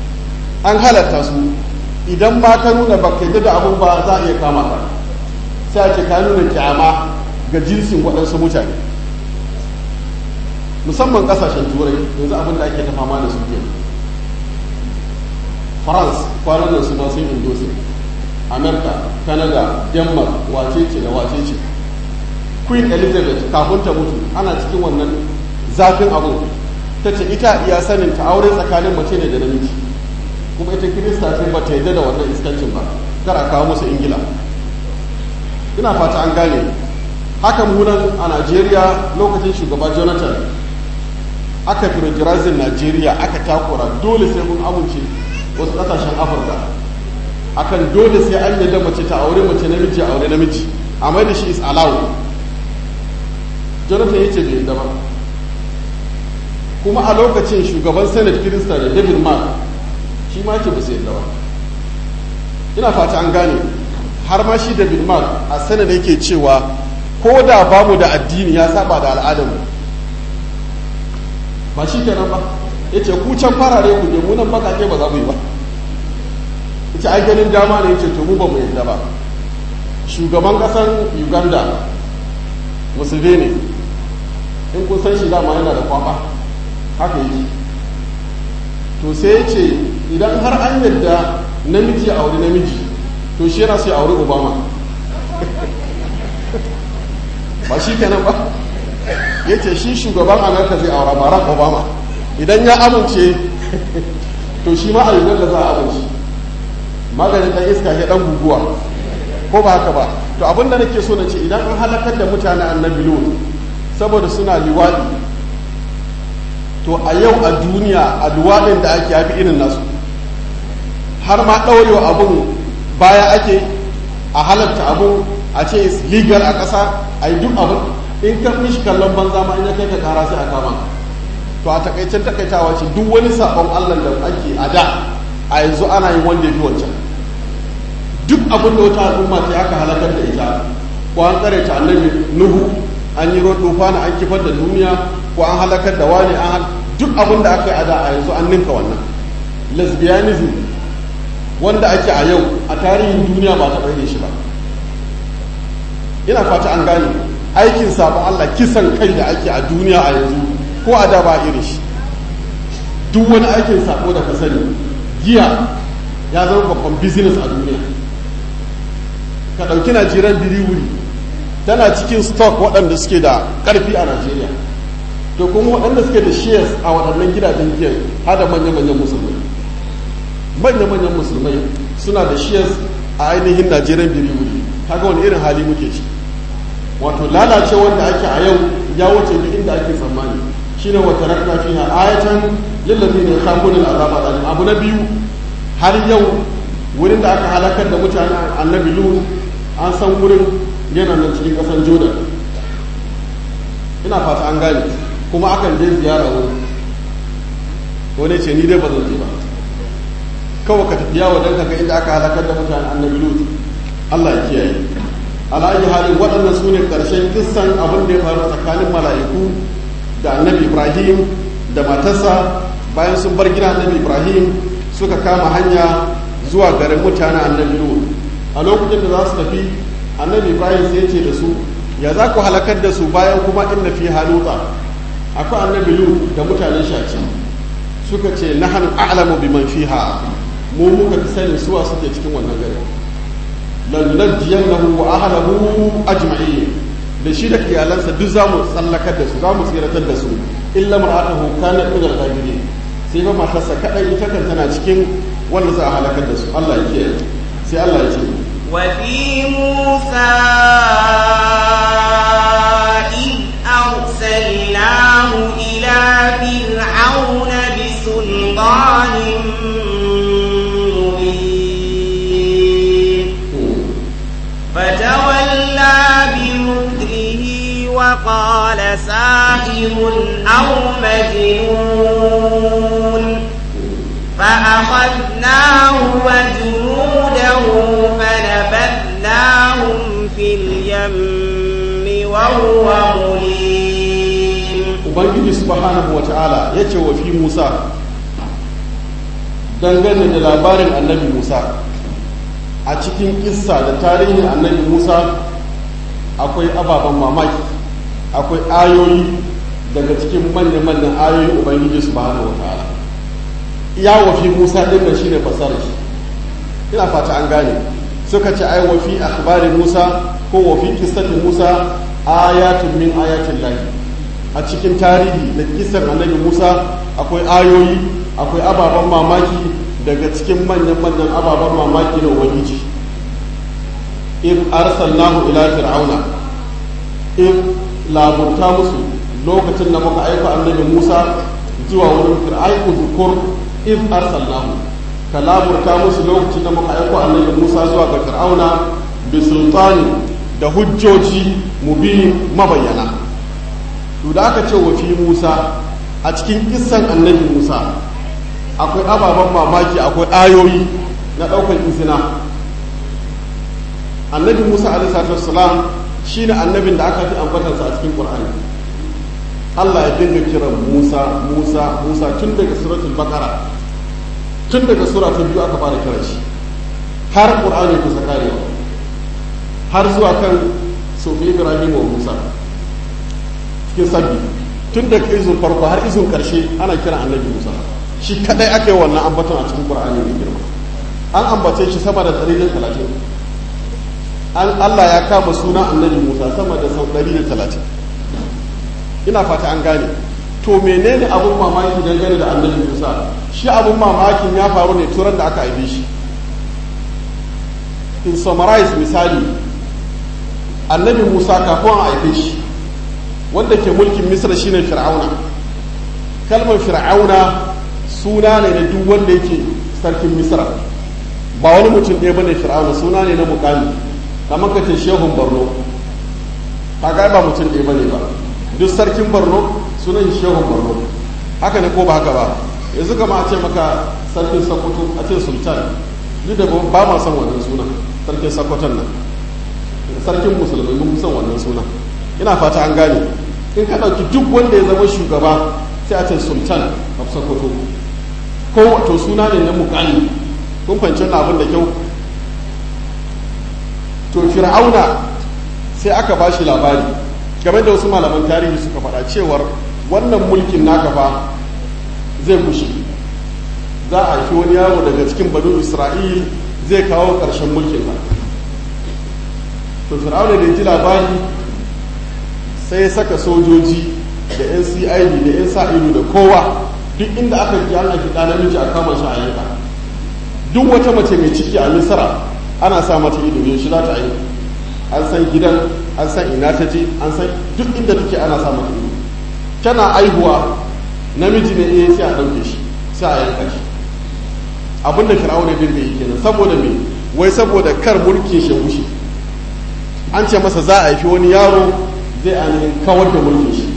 an halatta su idan ba ka nuna ba ka da abun ba za a iya kama ka sai a ce ka nuna kyama ga jinsin waɗansu mutane musamman ƙasashen turai yanzu abin da ake ta fama da su ke france kwanan nan su ma sun indosi america canada denmark wace ce da wace ce queen elizabeth kafin ta mutu ana cikin wannan zafin abu ta ce ita iya sanin ta aure tsakanin mace ne da namiji kuma ita kirista ce ba ta yadda da wannan iskancin ba kar a kawo musu ingila ina fata an gane haka munan a najeriya lokacin shugaba jonathan aka firjirazin najeriya aka takura dole sai mun amince wasu kasashen afirka akan dole sai an yadda mace ta aure mace namiji aure namiji amma da shi is allowed jonathan ya ce bai yadda ba kuma a lokacin shugaban senate kirista da david mark shi ma ce ba su yadda ba ina fata an gane har ma shi david mark a senate yake cewa ko da ba mu da addini ya saba da al'adarmu ba shi kenan ba ya ce ku can farare ku je munan bakake ba za mu yi ba ya ce ai ganin dama ne ya ce to mu ba mu yadda ba shugaban kasan uganda museveni in kun san shi dama yana da kwaba haka yake to sai ya ce idan har an yadda namiji a auri namiji to shi yana sai auri obama ba shi kenan ba ya ce shi shugaban amurka zai aura barack obama idan ya amince to shi ma a da za a amince maganin dan iska ya dan guguwa ko ba haka ba to abinda nake so na ce idan an halakar da mutane annabi lut saboda suna liwaɗi to a yau a duniya a luwaɗin da ake yafi irin nasu har ma ɗaurewa abun baya ake a halatta abun a ce is legal a ƙasa a yi duk abin in ka mishi kallon banza ma in ya kai ka kara sai a kama to a takaicen takaitawa ce duk wani sabon allah da ake a da a yanzu ana yin wanda ya fi wancan duk abin da wata al'umma ta aka halakar da ita ko an tsare ta annabi nuhu an yi ruwan na an kifar da duniya ko an halakar da wani an duk abin da aka yi a da a yanzu an ninka wannan lesbianism wanda ake a yau a tarihin duniya ba ta bai shi ba ina fata an gane aikin sabon Allah kisan kai da ake a duniya a yanzu ko a da ba irin shi duk wani aikin sabo da ka sani giya ya zama babban business a duniya ka ɗauki najeriyan biriwuri tana cikin stock waɗanda suke da ƙarfi a najeriya to kuma waɗanda suke da shares a waɗannan gidajen giyan har da manya-manyan musulmai manya-manyan musulmai suna da shares a ainihin najeriyan biriwuri kaga wani irin hali muke ci wato lalace wanda ake a yau ya wuce duk inda ake tsammani shine wata rakna fiha ayatan lillazina yakhafuna al'azab al'alim abu na biyu har yau wurin da aka halakar da mutane annabi lut an san wurin yana nan cikin kasan jordan ina fata an gane kuma akan je ziyara wurin wani ce ni dai ba zan je ba kawai ka tafi yawo don kaga inda aka halakar da mutane annabi lut Allah ya kiyaye alayi halin waɗannan su ne ƙarshen kissan abin da ya faru tsakanin mala'iku da annabi ibrahim da matarsa bayan sun bar gina annabi ibrahim suka kama hanya zuwa garin mutanen annabi lut a lokacin da za su tafi annabi ibrahim sai ce da su ya za ku halakar da su bayan kuma inna fi haluta akwai annabi lut da mutanen shaci suka ce nahnu a'lamu biman fiha mu muka fi sanin suwa suke cikin wannan garin lanunajjiyannahu wa ahlahu ajma'in da shi da iyalansa duk zamu tsallakar da su zamu tsiratar da su illa mar'atuhu kanat min al-ghabirin sai ba matarsa kadai ita kan tana cikin wanda za a halakar da su Allah ya kiyaye sai Allah ya ce wa fi musa id arsalnahu ila fir'auna bi sultanin فتولى بمكره وقال ساحر أو مجنون فأخذناه وجنوده فنبذناهم في اليم وهو مليم ubangiji subhanahu wa ta'ala ya ce wa fi musa dangane da labarin annabi musa a cikin kissa da tarihin annabi musa akwai ababen mamaki akwai ayoyi daga cikin manya-manyan ayoyin ubangiji su bahana wa ta'ala ya wafi musa ɗin da shi ne fasarar shi ina fata an gane suka ce ai wafi akhbari musa ko wafi kissati musa ayatun min ayatin lahi a cikin tarihi da kisar annabi musa akwai ayoyi akwai ababen mamaki daga cikin manyan-manyan ababen mamaki da ubangiji in arsalnahu ila fir'auna in laburta musu lokacin da muka aika annabi Musa zuwa wurin fir'aiku zukur in arsalnahu ka laburta musu lokacin da muka aika annabi Musa zuwa ga fir'auna bi sultani da hujjoji mubin mabayyana to da aka ce wa fi Musa a cikin kissan annabi Musa akwai ababen mamaki akwai ayoyi na ɗaukar izina annabi musa alaihi shi ne annabin da aka fi ambatarsa a cikin ƙur'ani allah ya dinga kiran musa musa musa tun daga suratul bakara tun daga sura ta biyu aka fara kiran shi har ƙur'ani kusa karewa har zuwa kan sofi ibrahim wa musa cikin sabbi tun daga izin farko har izin ƙarshe ana kiran annabi musa shi kadai aka yi wannan ambaton a cikin ƙur'ani mai girma an ambace shi sama da ɗari talatin an Allah ya kama suna annabi Musa sama da sau ɗari da talatin ina fata an gane to menene abun mamaki dangane da annabi Musa shi abun mamakin ya faru ne turan da aka haife shi in summarize misali annabi Musa kafin a haife shi wanda ke mulkin Misra shine Fir'auna kalmar Fir'auna suna ne na duk wanda yake sarkin Misra ba wani mutum ɗaya bane Fir'auna suna ne na mukami kamar ka ce shehun borno ka ga ba mutum ɗaya bane ba duk sarkin borno sunan shehun borno haka ne ko ba haka ba yanzu kama a ce maka sarkin sokoto a ce sultan duk da ba ma son wannan suna sarkin sokoton nan sarkin musulmi mun son wannan suna ina fata an gane in ka ɗauki duk wanda ya zama shugaba sai a ce sultan of sokoto ko wato suna ne na mukami kun fahimci wannan abin da kyau to fir'auna sai aka ba shi labari game da wasu malaman tarihi suka faɗa cewar wannan mulkin naka fa zai kushe za a haifi wani yaro daga cikin banu isra'il zai kawo ƙarshen mulkin ka to fir'auna da ji labari sai ya saka sojoji da yan cid da yan sa ido da kowa duk inda aka ji an haifi ɗa namiji a kama shi a yanka duk wata mace mai ciki a misira ana sa mata ido yaushe za ta yi an san gidan an san ina ta je an san duk inda take ana sa mata ido tana aihuwa namiji ne eh sai a ɗauke shi sai a yanka shi abinda fir'auna bin da yake nan saboda me wai saboda kar mulkin shi wuce an ce masa za a haifi wani yaro zai ainihin kawar da mulkin shi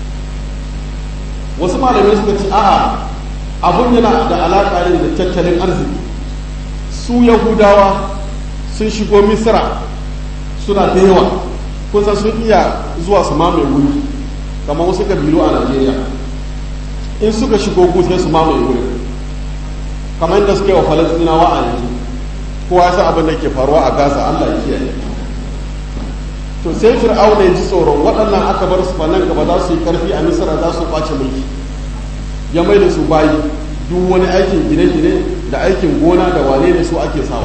wasu malamai suka ce a'a abun yana da alaƙa ne da tattalin arziki su yahudawa sun shigo misira suna da yawa kusan sun iya zuwa su mamaye wuri kamar wasu kabilu a najeriya in suka shigo gu sai su mamaye wuri kamar yadda suka yi wa falastinawa a yanzu kowa ya san abin da ke faruwa a gaza allah ya kiyaye to sai fir'auna ya ji tsoron waɗannan aka bar su nan gaba za su yi karfi a misira za su kwace mulki ya mai da su bayi duk wani aikin gine-gine da aikin gona da wane ne su ake sawa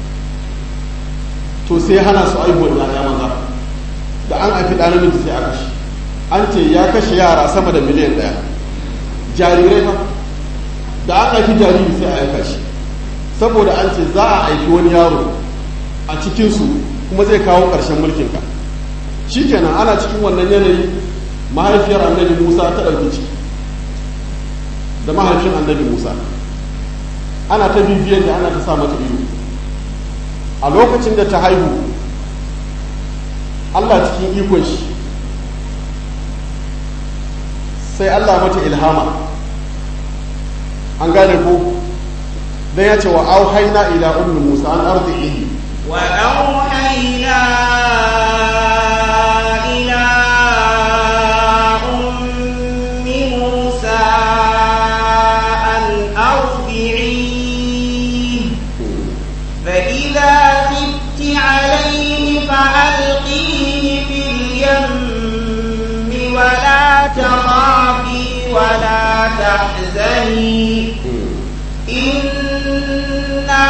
to sai hana su aihuwar yaya maza da an haifi ɗan namiji sai a kashe an ce ya kashe yara sama da miliyan ɗaya jarirai fa da an haifi jariri sai a yanka shi saboda an ce za a haifi wani yaro a cikinsu kuma zai kawo ƙarshen mulkinka shi kenan ana cikin wannan yanayi mahaifiyar annabi musa ta ɗauki ciki da mahaifin annabi musa ana ta bibiyar da ana ta sa mata ido a lokacin da ta haihu allah cikin ikon shi sai allah mata ilhama an gane ko dan ya ce wa auhaina ila ummi musa an arzihi wa auhaina ila ummi musa an arzihi fa idha khifti alayhi fa alqihi تحزني إنا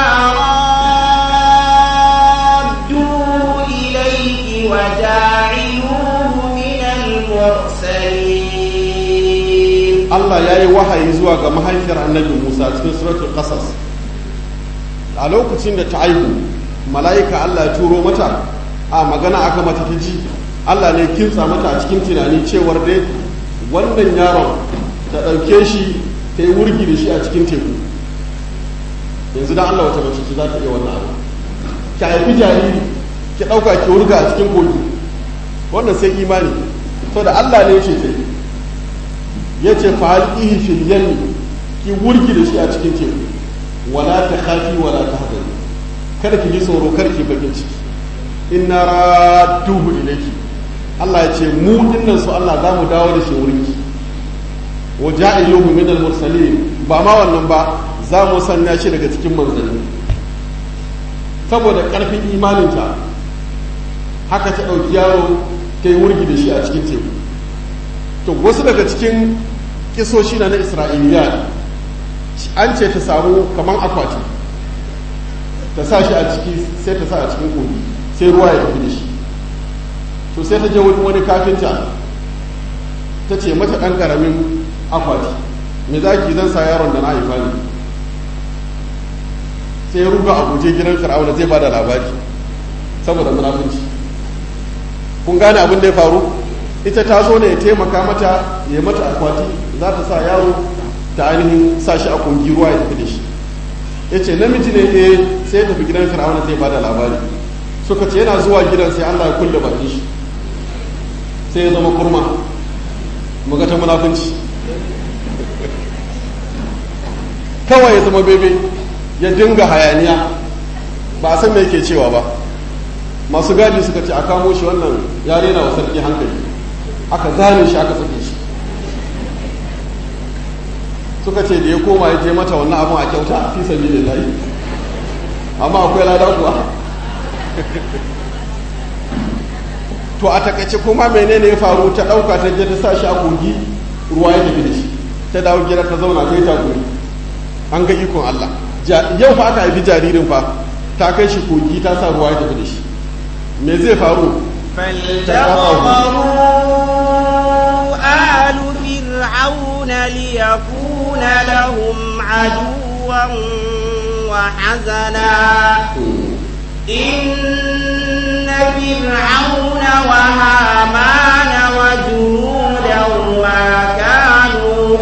رادوا إليك وجاعلوه من المرسلين Allah ya yi wahayi zuwa ga mahaifiyar annabi Musa cikin suratul Qasas a lokacin da ta aihu mala'ika Allah ya turo mata a magana aka mata ta ji Allah ne kinsa mata a cikin tunani cewar dai wannan yaron ta ɗauke shi ta yi wurgi da shi a cikin teku yanzu dan Allah wata mace ce za ta iya wannan abu ki haifi jariri ki ɗauka ki wurga a cikin kogi wannan sai imani saboda Allah ne ya ce ta yi ya ce fa'alƙihi fil yammi ki wurgi da shi a cikin teku wala ta khafi wala ta hadari kada ki ji tsoro kar ki bakin ciki inna radduhu ilayki Allah ya ce mu dinnan su Allah za mu dawo da shi wurinki wa ja'iluhu min al-mursalin ba ma wannan ba za mu sanya shi daga cikin manzanni saboda karfin imaninta haka ta ɗauki yaro ta yi wurgi da shi a cikin teku to wasu daga cikin kisoshi na na isra'iliya an ce ta samu kamar akwati ta sa shi a ciki sai ta sa a cikin kogi sai ruwa ya tafi da shi to sai ta je wani kafinta ta ce mata ɗan ƙaramin akwati me za ki zan sa yaron da na haifa ne sai ya ruga a guje gidan fir'auna zai ba da labari saboda munafunci kun gane abin da ya faru ita ta zo ne ya taimaka mata ya mata akwati za ta sa yaro ta ainihin sa shi a kungi ruwa ya tafi da shi ya ce namiji ne eh sai ya tafi gidan fir'auna zai ba da labari suka ce yana zuwa gidan sai allah ya kulle bakin shi sai ya zama kurma muga ta munafunci kawai ya zama bebe ya dinga hayaniya ba a san me yake cewa ba masu gadi suka ce a kamo shi wannan ya rena wa sarki hankali aka zane shi aka sake shi suka ce da ya koma ya je mata wannan abin a kyauta fi sabi da layi amma akwai lada kuwa to a takaice kuma menene ya faru ta ɗauka ta je ta sa shi a kogi ruwa ya tafi da shi ta dawo gida ta zauna ta yi takuri an ga ikon Allah yau fa aka haifi jaririn fa ta kai shi kogi ta sa ruwa ya tafi da shi me zai faru فالتقطه آل فرعون ليكون لهم عدوا وحزنا إن فرعون وهامان وجنودهما كانوا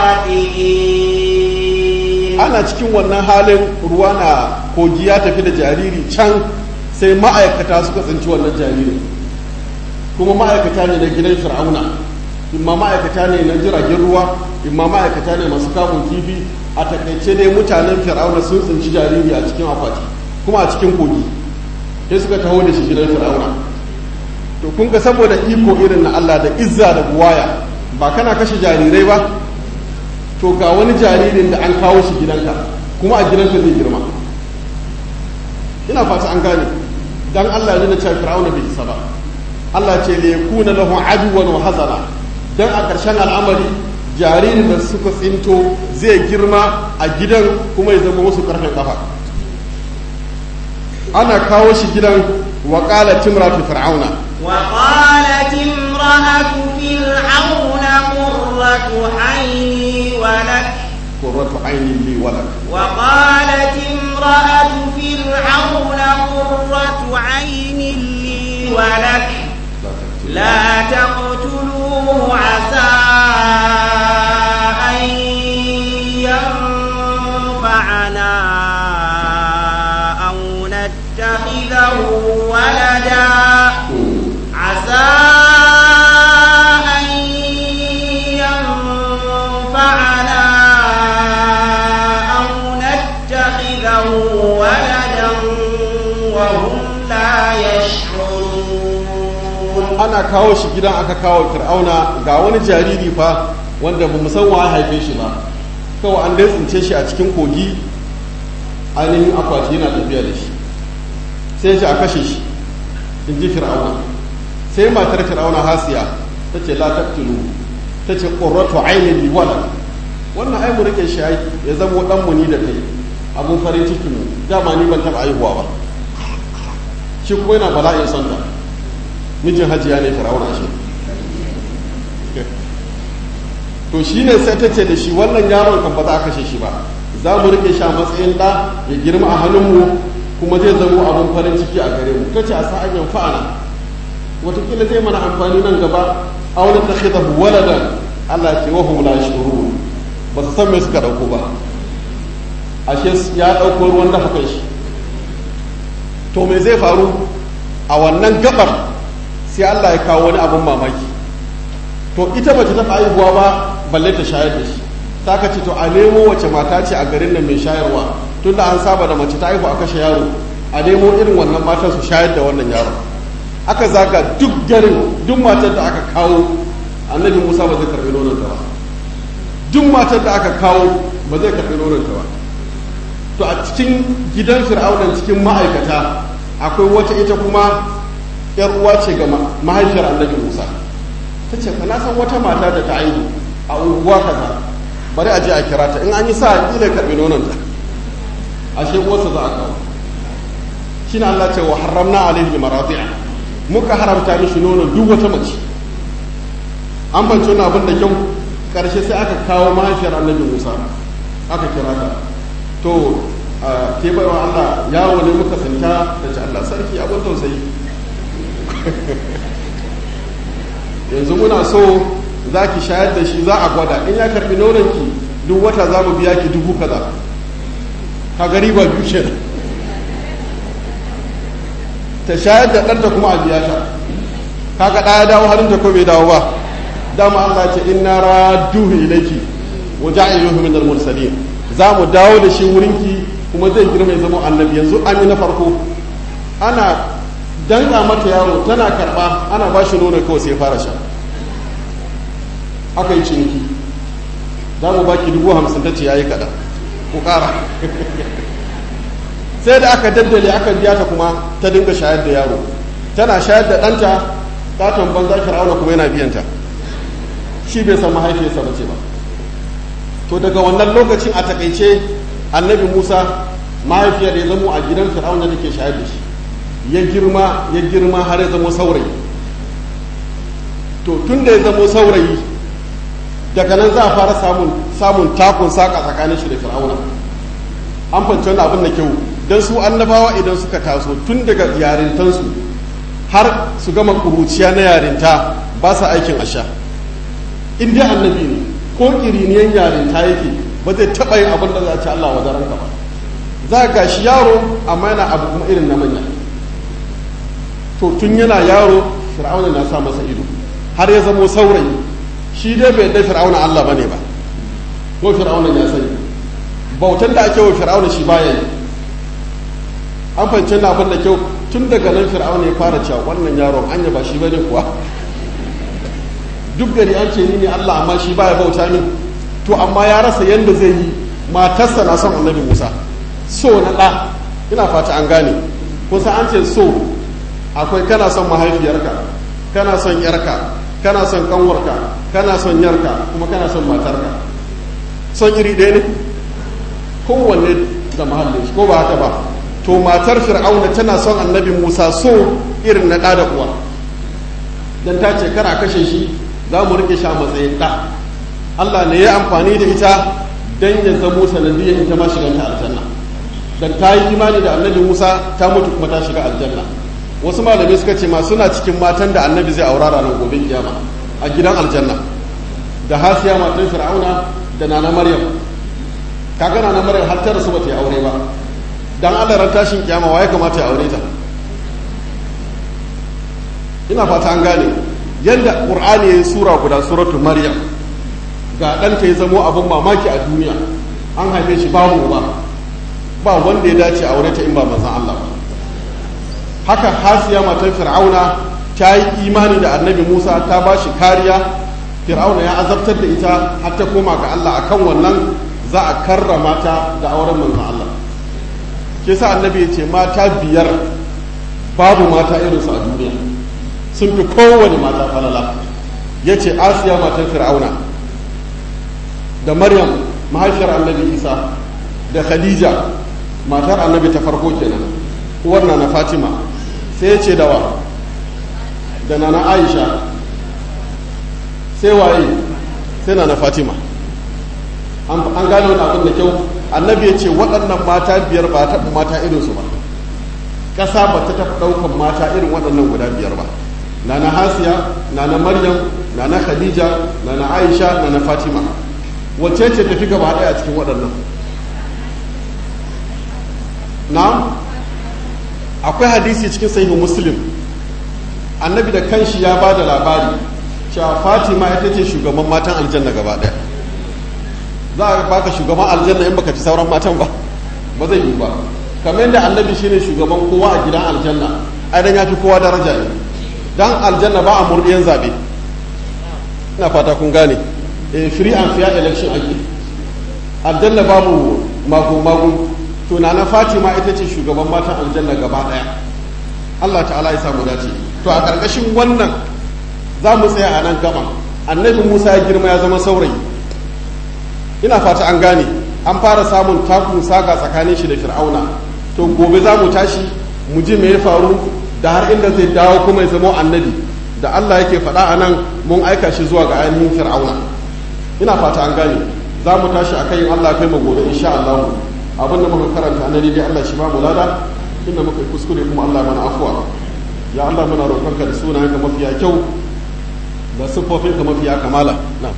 خاطئين ana cikin wannan halin ruwa na kogi ya tafi da jariri can sai ma'aikata suka tsinci wannan jaririn kuma ma'aikata ne na gidan fir'auna imma ma'aikata ne na jiragen ruwa imma ma'aikata ne masu kamun kifi a takaice dai mutanen fir'auna sun tsinci jariri a cikin akwati kuma a cikin kogi sai suka taho da shi gidan fir'auna to kun ga saboda iko irin na Allah da izza da buwaya ba kana kashe jarirai ba to ga wani jaririn da an kawo shi gidanka kuma a gidanka zai girma ina fata an gane dan Allah ne na cewa fir'auna bai isa ba Allah ce li yakuna lahu aduwan wa hazana dan a ƙarshen al'amari jaririn da suka tsinto zai girma a gidan kuma ya zama musu karfin kafa ana kawo shi gidan wa qala timratu fir'auna وقالت امرأة فرعون قرة عيني ولك qurratu aynin li walak وقالت امرأة فرعون قرة عين لي ولك لا تقتلوه عسى أن ينفعنا أو نتخذه ولدا عسى أن ينفعنا أو نتخذه ولدا وهم لا يشعرون ana kawo shi gidan aka kawo fir'auna ga wani jariri fa wanda ba san wa haife shi ba kawai an dai tsince shi a cikin kogi ainihin akwati yana tafiya da shi sai shi a kashe shi in ji fir'auna sai matar fir'auna hasiya ta ce la taqtulu ta ce qurratu aynin li walad wannan ai mu rike shi ya zama dan mu ni da kai abun farin ciki mu dama ni ban taba aihuwa ba shi kuma yana bala'in son ta mijin hajiya ne firawuna shi to shi ne sai ta ce da shi wannan yaron kan ba za a kashe shi ba za mu rike shi a matsayin ɗa ya girma a hannunmu kuma zai zamo abin farin ciki a gare mu ta ce a sa'an yan fa'ana watakila zai mana amfani nan gaba a wani ta khida waladan Allah ce wahum la shuru ba su san me suka dauko ba ashe ya dauko ruwan dafa kai shi to me zai faru a wannan gabar sai Allah ya kawo wani abin mamaki to ita bace ta haihuwa ba balle ta shayar da shi ta ka ce to a nemo wace mata ce a garin nan mai shayarwa tunda an saba da mace ta haihu a kashe yaro a nemo irin wannan matan su shayar da wannan yaron aka zaga duk garin duk matar da aka kawo annabi musa ba zai karbi nononta ba duk matar da aka kawo ba zai karbi nononta ba to a cikin gidan fir'aunan cikin ma'aikata akwai wata ita kuma yar uwa ce ga mahaifiyar annabi musa ta ce na san wata mata da ta aihu a unguwa kaza bari a je a kira ta in an yi sa kila karbi nononta ashe uwarsa za a kawo shine Allah ce wa haramna alaihi maradi'a muka haramta mishi nono duk wata mace an bance wani abin da kyau karshe sai aka kawo mahaifiyar annabi musa aka kira ta to ke baiwa allah yawo ne muka santa da ce allah sarki abin tausayi yanzu muna so za ki shayar da shi za a gwada in ya karbi nononki duk wata za mu biya ki dubu kaza ka gari ba biyu kenan ta shayar da ɗanta kuma a biya ta kaga ɗaya dawo harinta ko bai dawo ba dama Allah ce inna radduhu ilayki wa ja'iluhu min al-mursalin za mu dawo da shi wurinki kuma zai girma ya zama annabi yanzu an yi na farko ana danka mata yaro tana karba ana ba shi nono kawai sai fara sha aka yi ciniki za mu baki dubu hamsin ta ce yayi kaɗan ku ƙara sai da aka daddale aka biya ta kuma ta dinga shayar da yaro tana shayar da ɗanta katon banza fir'auna kuma yana biyanta shi bai san mahaifiyarsa ba ce ba to daga wannan lokacin a takaice annabi musa mahaifiyar ya zamo a gidan fir'auna da ke shayar da shi ya girma ya girma har ya zamo saurayi to tun da ya zamo saurayi daga nan za a fara samun samun takun saka tsakanin shi da fir'auna an fahimci wani abin da kyau don su annabawa idan suka taso tun daga yarintansu har su gama kuruciya na yarinta ba sa aikin asha in dai annabi ne ko kiriniyan yarinta yake ba zai taɓa yin abin da za a ci Allah wa ranka ba za ga shi yaro amma yana abu kuma irin na manya to tun yana yaro fir'auna na sa masa ido har ya zamo saurayi shi dai bai da fir'auna Allah bane ba ko fir'auna ya sani bautan da ake wa fir'auna shi baya yi an fahimci na abin da kyau tun daga nan fir'auna ya fara cewa wannan yaron anya ba shi bane kuwa duk gari an ce ni ne Allah amma shi baya bauta min to amma ya rasa yanda zai yi matarsa na son annabi Musa so na ɗa ina fata an gane kusa an ce so akwai kana son mahaifiyarka kana son yarka kana son kanwarka kana son yarka kuma kana son matarka son iri ɗaya ne kowanne da mahallin shi ko ba haka ba to matar fir'auna tana son annabi musa so irin na ɗa da uwa don ta ce kara kashe shi za mu rike shi a matsayin ɗa allah ne ya amfani da ita don ya zamo sanadiyyar ita ma shiganta aljanna don ta yi imani da annabi musa ta mutu kuma ta shiga aljanna wasu malamai suka ce ma suna cikin matan da annabi zai aura ranar gobe kiyama a gidan aljanna da hasiya matan fir'auna da nana maryam kaga nana maryam har ta rasu ba ta yi aure ba dan Allah ran tashin kiyama waye kamata ya aure ta ina fata an gane yadda qur'ani ya yi sura guda suratul maryam ga ɗanta ya zamo abin mamaki a duniya an haife shi babu ba ba wanda ya dace aure ta in ba manzon Allah ba haka hasiya matan fir'auna ta yi imani da annabi musa ta ba shi kariya fir'auna ya azabtar da ita har ta koma ga allah akan wannan za a karrama ta da auren manzon allah ke sa annabi ya ce mata biyar babu mata irinsu a duniya sun fi kowane mata falala ya ce asiya matan fir'auna da maryam mahaifiyar annabi isa da khadija matar annabi ta farko kenan uwar na fatima sai ya ce dawa da nana aisha sai waye sai nana fatima an gane wani abin da kyau annabi ya ce waɗannan mata biyar ba taɓa mata irinsu ba ƙasa ba ta taɓa ɗaukan mata irin waɗannan guda biyar ba nana hasiya nana maryam nana khadija nana aisha nana fatima wacce ce tafi gaba ɗaya a cikin waɗannan na akwai hadisi cikin sahihu muslim annabi da kanshi ya ba da labari cewa fatima ita ce shugaban matan aljanna gaba ɗaya za a baka shugaban aljanna in baka ci sauran matan ba ba zai yi ba kamar yadda annabi shine shugaban kowa a gidan aljanna ai dan ya fi kowa daraja ne dan aljanna ba a murdiyan zabe ina fata kun gane eh free and fair election ake aljanna babu mago mago to na fatima ita ce shugaban matan aljanna gaba daya Allah ta'ala ya samu dace to a karkashin wannan za mu tsaya a nan gaba annabi Musa ya girma ya zama saurayi ina fata an gane an fara samun takun saka tsakanin shi da fir'auna to gobe za mu tashi mu ji me ya faru da har inda zai dawo kuma ya zama annabi da Allah yake faɗa a nan mun aika shi zuwa ga ainihin fir'auna ina fata an gane za mu tashi a kayin Allah kai mu gobe insha Allah abin da muka karanta na dai Allah shi ba mu lada inda muka kuskure kuma Allah mana afuwa ya Allah muna roƙonka da sunayenka mafiya kyau da siffofinka mafiya kamala na'am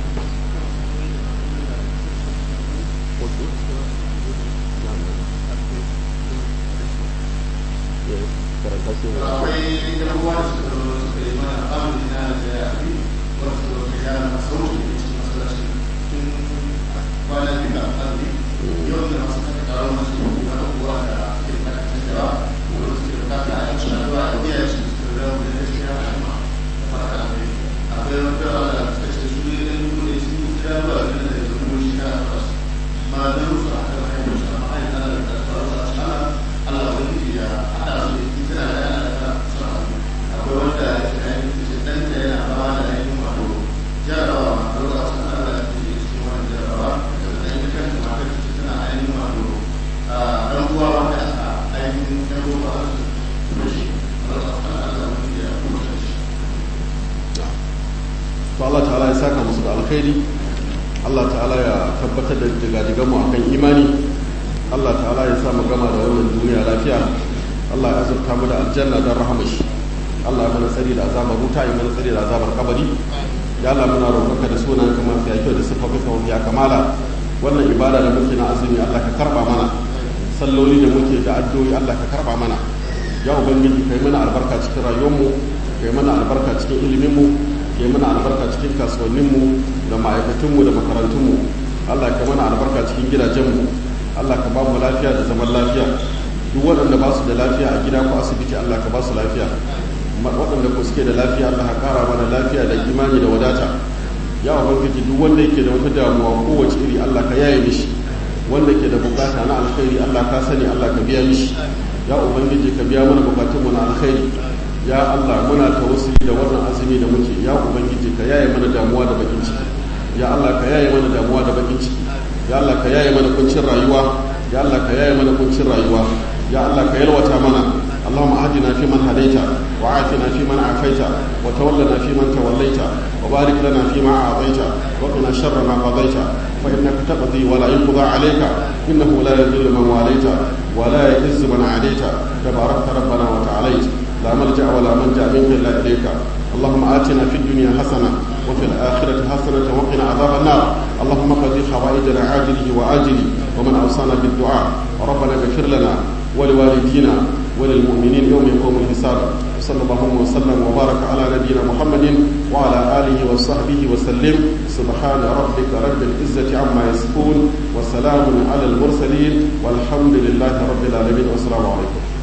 akwai yan uwa da suka zo suka yi mana amini na da ya fi wasu da ya na sauri da cikin masallaci tun kwana biyu da azumi yau da masu kaka karo masu wani uwa da ke kada canjawa wanda suke bukata a yanci na zuwa da biya shi suka zama da ya shiga a ma fata akwai akwai wata wanda suka ce su ne ɗan gudu ne su yi kira zuwa da da ya zama shi na fasu ma da rufu a kan hanyar shi amma hanyar ana da tsaro a cikin Allah wani ya haɗa su da tana da yana da akwai wanda ya ce ɗanta yana fama da ainihin wato jarabawa a lokacin Allah ya ce cikin wani jarabawa da ta yi kanta matar ta tana ainihin wato ɗan uwa wanda aka ainihin ɗan uwa a su da shi a lokacin Allah ya kuma shi. to Allah ta'ala ya saka musu da alkhairi Allah ta'ala ya tabbatar da digadigan mu akan imani Allah ta'ala ya sa mu gama da wannan duniya lafiya Allah ya azurta mu da aljanna don rahamashi Allah ya mana tsari da azabar wuta ya mana tsari da azabar kabari ya Allah muna roƙonka da sunan kamar fiya kyau da siffofin ka ya kamala wannan ibada da muke na azumi Allah ka karba mana salloli da muke da addu'o'i Allah ka karba mana ya ubangiji kai mana albarka cikin rayuwarmu kai mana albarka cikin iliminmu kai mana albarka cikin kasuwanninmu da ma'aikatunmu da makarantunmu Allah ka mana albarka cikin gidajenmu Allah ka ba mu lafiya da zaman lafiya duk waɗanda ba su da lafiya a gida ko asibiti Allah ka ba su lafiya waɗanda ko suke da lafiya Allah ka ƙara mana lafiya da imani da wadata ya ubangiji duk wanda yake da wata damuwa kowace iri Allah ka yaye mishi wanda ke da bukata na alkhairi Allah ka sani Allah ka biya mishi ya ubangiji ka biya mana bukatunmu na alkhairi ya Allah muna tawassuli da wannan azumi da muke ya ubangiji ka yaye mana damuwa da bakin ciki ya Allah ka yaye mana damuwa da bakin ciki ya Allah ka yaye mana kuncin rayuwa ya Allah ka yaye mana kuncin rayuwa ya Allah ka yalwata mana اللهم اهدنا فيمن هديت وعافنا فيمن عافيت وتولنا فيمن توليت وبارك لنا فيما اعطيت وقنا شر ما قضيت فانك تقضي ولا يقضى عليك انه لا يذل من واليت ولا يعز من عاديت تباركت ربنا وتعاليت لا ملجا ولا منجا منك الا اليك اللهم اتنا في الدنيا حسنه وفي الآخرة حسنة وقنا عذاب النار اللهم قضي حوائجنا عاجله وآجله ومن أوصانا بالدعاء ربنا اغفر لنا ولوالدينا وللمؤمنين يوم يقوم الحساب صلى الله وسلم وبارك على نبينا محمد وعلى آله وصحبه وسلم سبحان ربك رب العزة عما يصفون وسلام على المرسلين والحمد لله رب العالمين والسلام عليكم